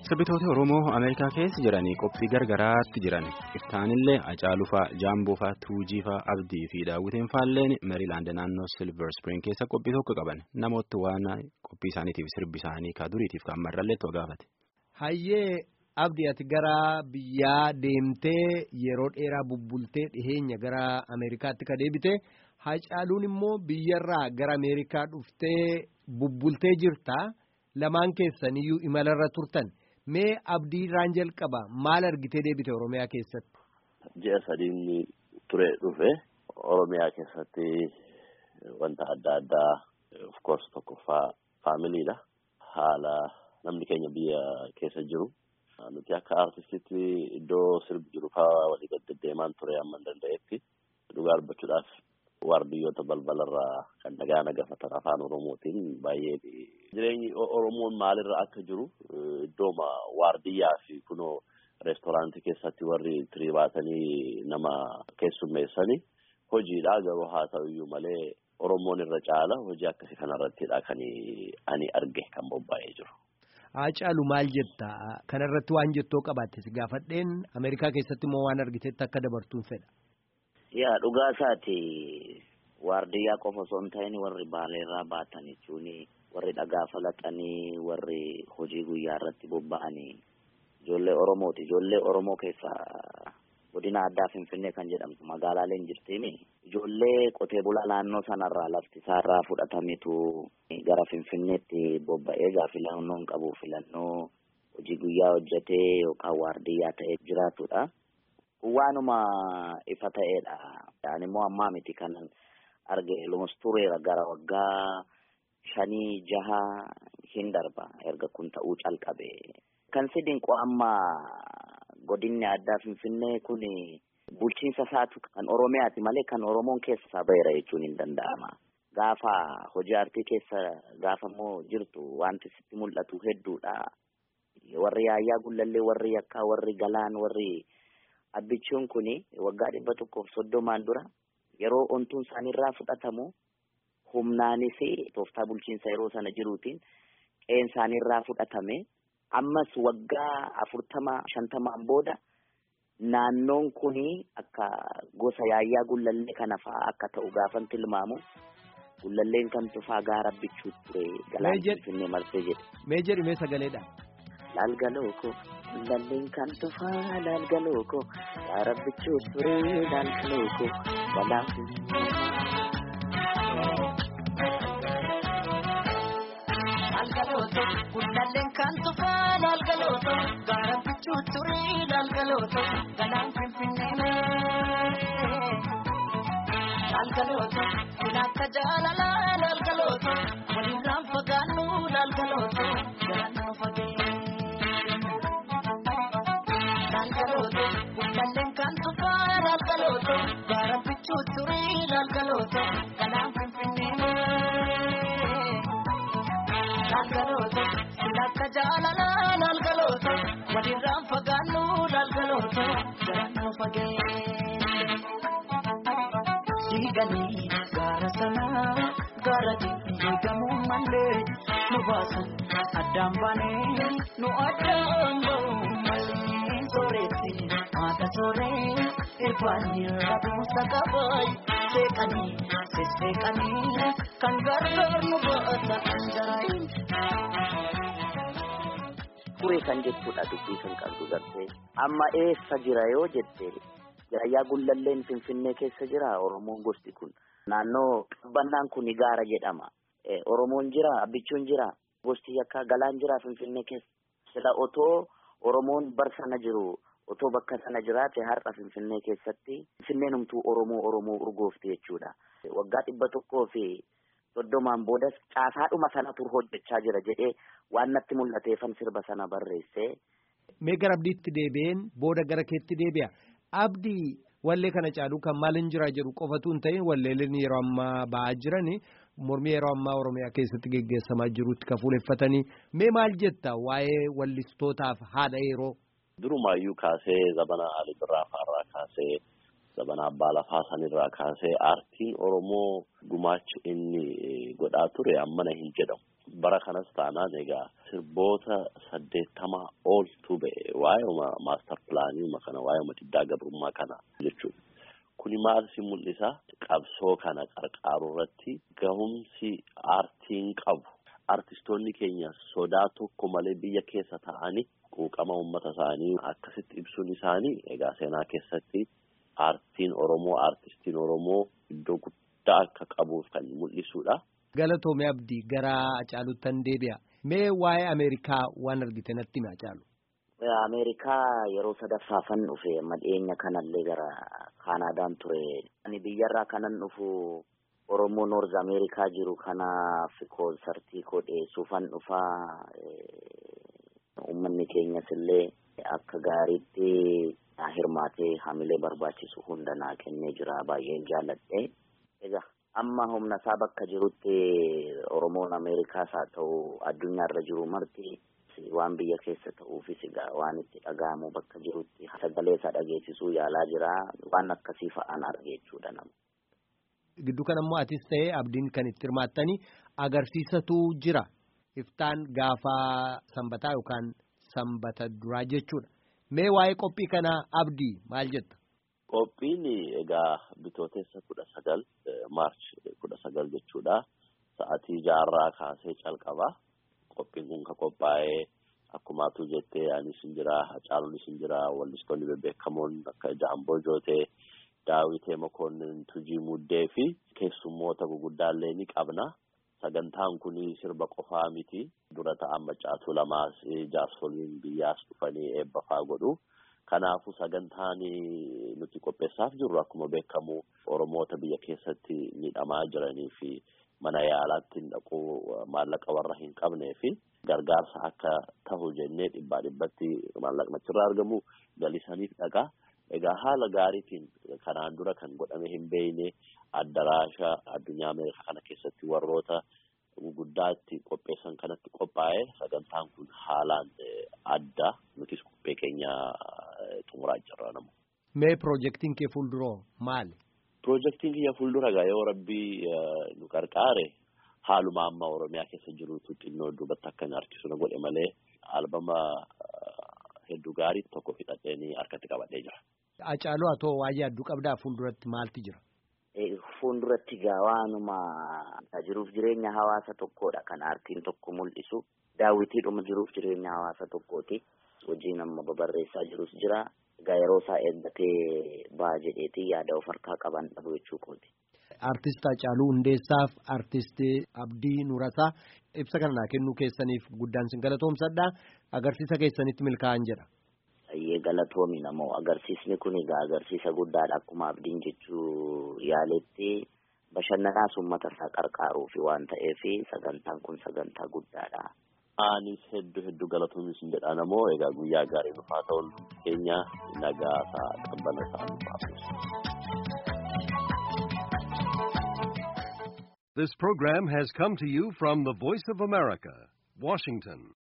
Sirbitoota Oromoo Ameerikaa keessa jiranii qophii gargaraatti jiran iftaanillee Hacaaluu fa'aa, Jaamboo fa'aa, Tuujii fa'aa, Abdii fi Daawwitiin fa'aalleen Meerilaand naannoo Silver Spring keessa qophii tokko qaban namoota waan qophii isaaniitiif sirbi isaanii ka duriitiif kan marrallee itti gaafate. Hayyee Abdii ati gara biyyaa deemtee yeroo dheeraa bubbultee dhiheenya gara Ameerikaatti ka deebite Hacaaluun immoo biyyarraa gara Ameerikaa dhuftee bubbultee jirta lamaan keessaniyyuu imalarra turtan. Mee abdii irraan jalqaba maal argitee deebite Oromiyaa keessatti? Ji'a sadiin ture dhufe Oromiyaa keessatti wanta adda addaa of course tokkoffaa faamiliidha. Haala namni keenya biyya keessa jiru. Nuti akka artistitti iddoo sirbi jiru fa'aa walii gadi deemaan ture amma hin danda'etti dhugaa dubbachuudhaaf waardiyyoota balbalarraa kan dhagaa nagafatan afaan oromootiin baay'ee jireenyi oromoon maalirra akka jiru iddooma waardiyyaa fi kunoo reestooraantii keessatti warri tirii baatanii nama keessummeessanii hojiidha garuu haa ta'uyyuu malee oromoon irra caala hojii akkasii kanarrattidha kan ani arge kan bobba'ee jiru. Hacaalu maal jetta kanarratti waan jettoo qabaatte si gaafadheen Ameerikaa keessatti immoo waan argitetti akka dabartuun fedha. Yaa dhugaa isaati waardiyyaa qofa osoo hin ta'in warri baaleerraa baatan jechuun warri dhagaa falaxanii warri hojii guyyaa irratti bobba'anii ijoollee Oromooti. Ijoollee Oromoo keessaa godina addaa Finfinnee kan jedhamtu magaalaaleen jirtiin ijoollee qotee bulaa naannoo sanarraa lafti isaarraa fudhatametu gara Finfinneetti bobba'ee gaa filannoon qabu filannoo hojii guyyaa hojjetee yookaan waardiyyaa ta'ee jiraatudha. Waanuma ifa ta'eedha. Ani immoo ammaa miti kan arge lumustureera gara waggaa shanii jaha hin darba erga kun ta'uu calqabe. Kan si dinqu amma godinni addaa Finfinnee kun bulchiinsa isaatu kan Oromiyaati malee kan Oromoon keessa baheera jechuun hin danda'ama. Gaafa hojii aartii keessa gaafa immoo jirtu wanti sitti mul'atu hedduudha. Warri yaayyaa gullallee, warri yakkaa, warri galaan, warri abbichuun kun waggaa dhibba tokkoof soddomaan dura yeroo ontuun isaaniirraa fudhatamu humnaanis tooftaa bulchiinsa yeroo sana jiruutiin qe'een isaaniirraa fudhatame ammas waggaa afurtama shantamaan booda naannoon kun akka gosa yaayyaa gullallee kana fa'aa akka ta'u gaafan tilmaamu gullalleen kan tufaa gaara bichuu ture galaan finfinnee marsee jedhe. Mee jedhi mee sagaleedha. Laalgaloo ko gullalleen kan tufaa laalgaloo ko gaara bichuu ture laalgaloo ko galaan Laalgalooto gullalleen kan tufaa laalgalooto gaara bichuu ture laalgalooto galaan finfinnee. Laalgalooto kun akka jaalalaa laalgalooto walirraan fagaannu laalgalooto galaan nu fagee. Laalgalooto gullalleen kan tufaa laalgalooto gaara bichuu ture laalgalooto galaan finfinnee. Laalgalooto kun akka jaalalaa laalgalooto walirraan fagaannu laalgalooto galaan nu fagee. Diiganii gaara sanaa gaara diigamuu malee nu baasan addaan baanee nu addaan ba'u malee sooretti haata sooree irbaanii rabuusa qabaay seeqanii sisseeqanii kan gargaar nu baasa kan jaraayin. Ture kan jechuudha dubbii kan qabdu gartee amma eessa jira yoo jette yaayyaa gullalleen finfinnee keessa jira oromoon gosti kun naannoo qabbannaan kun gaara jedhama oromoon jira abbichuun jira gosti yakkaa galaan jira finfinnee keessa sila otoo oromoon bar sana jiru otoo bakka sana jiraate har'a finfinnee keessatti finfinneen humtuu oromoo oromoo urgoofti jechuudha waggaa dhibba tokkoo fi soddomaan boodas caasaadhuma sanatu hojjechaa jira jedhee waan natti mul'ateefan sirba sana barreesse. Mee gara abdiitti deebi'een booda gara keetti deebi'a. Abdii wallee kana caaluu kan maal hin jira jedhu qofatu hin ta'in walleeleen yeroo ammaa ba'aa jiran mormii yeroo ammaa Oromiyaa keessatti geggeessamaa jirutti kan fuuleffatanii mee maal jetta waa'ee wallistootaaf haadha yeroo. Durumaayyuu kaasee zabana Ali Birraa fa'arraa kaasee zabana Abbaa Lafaa sanirraa kaasee aartiin Oromoo gumaacha inni godhaa ture ammana hin jedhamu. bara kanas taanaan egaa sirboota saddeettamaa ooltu ba'e waa'ee maastar pilaanii kana waa'ee diddaa gabrummaa kana jechuudha. Kuni maal si mul'isa qabsoo kana qarqaaru irratti gahumsi aartiin qabu artistoonni keenya sodaa tokko malee biyya keessa ta'anii quuqama uummata isaanii akkasitti ibsuun isaanii egaa seenaa keessatti aartiin Oromoo aartistiin Oromoo iddoo guddaa akka qabuuf kan mul'isudha. Galatoomii Abdii gara Hacaaluuttan deebi'a. Mee waa'ee Ameerikaa waan argite natti himi Hacaalu. Ameerikaa yeroo sadaffaafan dhufe madheenya kanallee gara Kaanaadaan ture. Ani biyyarraa kanan dhufu Oromoo Noorz Ameerikaa jiru kanaaf koonsartii koo dhiyeessuufan dhufaa. Uummanni keenyas illee akka gaariitti hirmaatee hamilee barbaachisu hunda naa kennee jira baay'een jaalladhe. Egaa amma humna isaa bakka jirutti Oromoon Ameerikaas haa ta'u addunyaarra jiru marti waan biyya keessa ta'uufis egaa waan itti dhaga'amu bakka jirutti sagalee isaa dhageessisuu yaalaa jira waan akkasii fa'aan arge jechuudha nama. Gidduu kana immoo atis ta'ee abdiin kan itti hirmaattanii agarsiisatu jira. Iftaan gaafa sanbataa yookaan sanbata duraa jechuudha. Mee waa'ee qophii kanaa abdii maal jetta? Qophiin egaa bitootessa kudha sagal maarch kudha sagal jechuudha. Sa'atii jaarraa kaasee calqaba. Qophiin kun kan qophaa'ee akkuma atu jettee anis hin jira, Hacaaluunis hin jira, wallistoonni bebbeekamoon akka Jaamboo Jootee, Daawitee Mokonnin, Tujii Muddee fi keessummoota guguddaallee ni qabna. Sagantaan kun sirba qofaa miti. Dura ta'an macaatuu lamaas jaarsoliin biyyaas dhufanii eebba fa'aa godhu. Kanaafuu sagantaan nuti qopheessaaf jirru akkuma beekamu Oromoota biyya keessatti miidhamaa jiranii fi mana yaalaatti dhaquu maallaqa warra hin qabnee fi gargaarsa akka tahu jennee dhibbaa dhibbatti maallaqni achirraa argamu galisaniif dhaqa. Egaa haala gaariitiin kanaan dura kan godhame hin beekne addaraasha addunyaa Ameerikaa kana keessatti warroota guguddaatti qopheessan kanatti qophaa'e sagantaan kun haalaan adda nutis qophee keenya xumuraa jirra namu. Mee piroojeektiin kee fuulduroo maali? Piroojeektiin kiyya fuuldura egaa yoo rabbii nu qarqaare haaluma amma Oromiyaa keessa jirutu xinnoo duubatti akka inni harkisu na godhe malee albama hedduu gaarii tokko fixadheenii harkatti qabadhee jira. Hacaaluu haa ta'u waa'ee adduu qabdaa fuulduratti maalti jira? Fuulduratti gaa waanuma jiruuf jireenya hawaasa tokkoodha kan aartiin tokko mul'isu. Daawwitiidhuma jiruuf jireenya hawaasa tokkooti. Hojiin amma babarreessaa jirus jira. Egaa yeroo isaa eeggatee ba'a jedheeti yaada of harkaa qaban dhabu jechuu kooti. Artist Hacaaluu Hundeessaaf Artist Abdii Nurasaa ibsa kana naa kennuu keessaniif guddaan sin galatoomsadha. Agarsiisa keessanitti milkaa'an jedha. Baay'ee galatoomi namoo agarsiisni kun egaa agarsiisa guddaadha akkuma abdiin jechuu yaaletti bashannanaas uummata isaa qarqaaruu fi waan ta'eef sagantaan kun sagantaa guddaadha. Anis hedduu hedduu galatoomi sin jedha namoo egaa guyyaa gaarii dhufaa ta'uun keenya nagaa isaa qabbana isaa nuuf This program has come to you from the Voice of America, Washington.